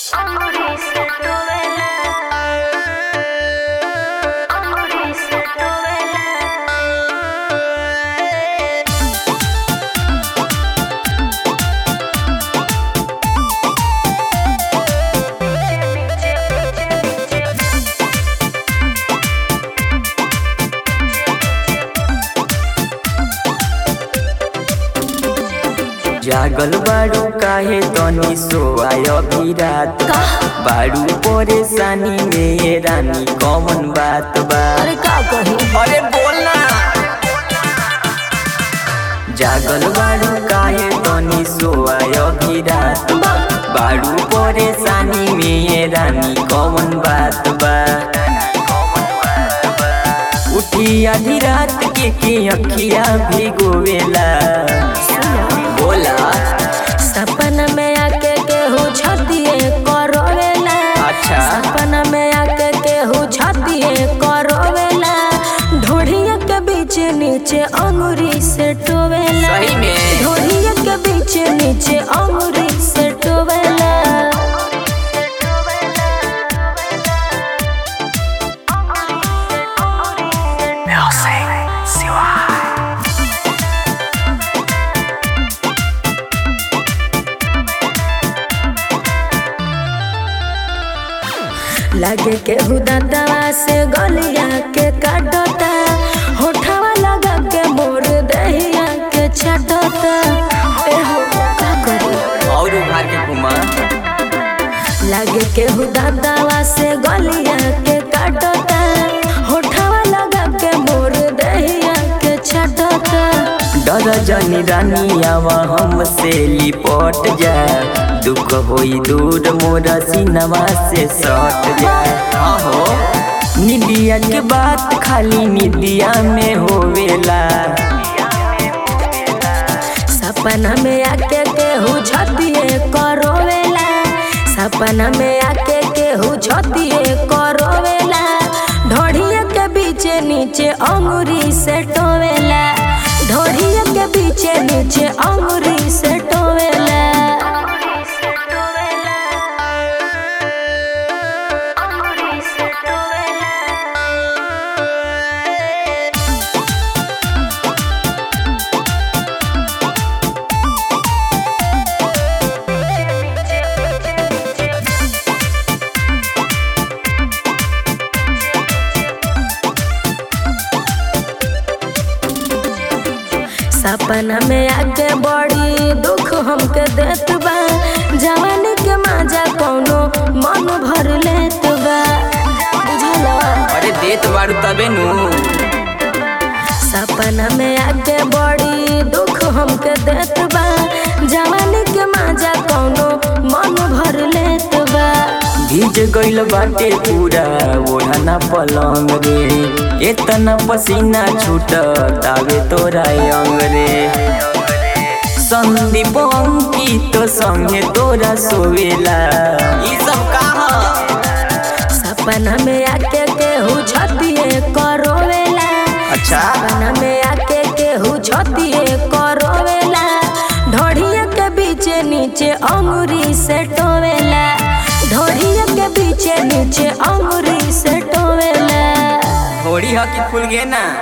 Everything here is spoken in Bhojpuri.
जागल बाड़ू काहे तनी सोआय अभी रात बा बाड़ू परेशानी में ये रानी कौन बात बा अरे का कही अरे बोलना जागल बाड़ू काहे तनी सोआय अभी रात बा बाड़ू परेशानी में ये रानी कौन बात बा उठी आधी रात के के अखिया भिगोवेला बोला सपना में आके केहू छतिए करोवेला अच्छा। सपना में आके केहू छतिए करोवेला ढोढ़िया के बीच नीचे अंगूरी से टोवेला सही में। ढोढ़िया के बीच नीचे अंगूरी से टोवेला लागे के हुदाता से गलिया के काटता होठवा लगा के मोर दहिया के छटता ए हो का करी और उभार के घुमा लागे के हुदाता से गलिया के काटता होठवा लगा के मोर दहिया के छटता डर जनी रानी आवा हमसे लिपट जा दुख होई दूर मोरा सिनवा से सट जा हाँ हो निदिया के बात खाली निदिया में होवेला सपना में आके केहू छतिए करोवेला सपना में आके केहू छतिए करोवेला ढोढ़िया के बीच नीचे अंगूरी से टोवेला ढोढ़िया के बीच नीचे अंगूरी से टोवेला सपना में आके बड़ी दुख हमके देत बा जवानी के माजा कौनो मन भर लेत बा बुझला अरे देत बारू तबे नु सपना में आके बड़ी दुख हमके देत बा जवानी के माजा कौनो मन भर लेत बा भीज गइल बाटे पूरा ओढ़ना पलंग रे एतना पसीना छूट तावे तोरा अंग रे संदीप अंकित संगे तोरा सोवेला ई सब कहा सपना में आके केहू छतिए करोवेला अच्छा सपना में आके केहू छतिए करोवेला ढोढ़िया के बीच नीचे अंगूरी से टोवेला ढोढ़िया के बीच नीचे अंगूरी से टोवेला थोड़ी हकी फूल गे ना